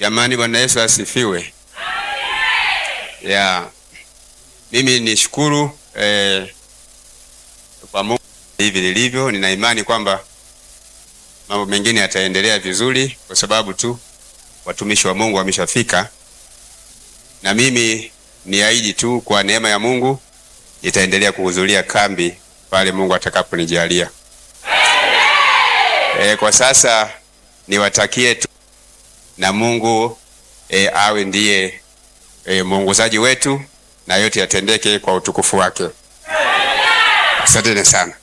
Jamani, Bwana Yesu asifiwe. Ya, mimi nishukuru eh, kwa Mungu hivi lilivyo. Nina imani kwamba mambo mengine yataendelea vizuri, kwa sababu tu watumishi wa Mungu wameshafika, na mimi niahidi tu kwa neema ya Mungu nitaendelea kuhudhuria kambi pale Mungu atakaponijalia. E, kwa sasa niwatakie tu na Mungu e, awe ndiye e, mwongozaji wetu na yote yatendeke kwa utukufu wake. Asanteni sana.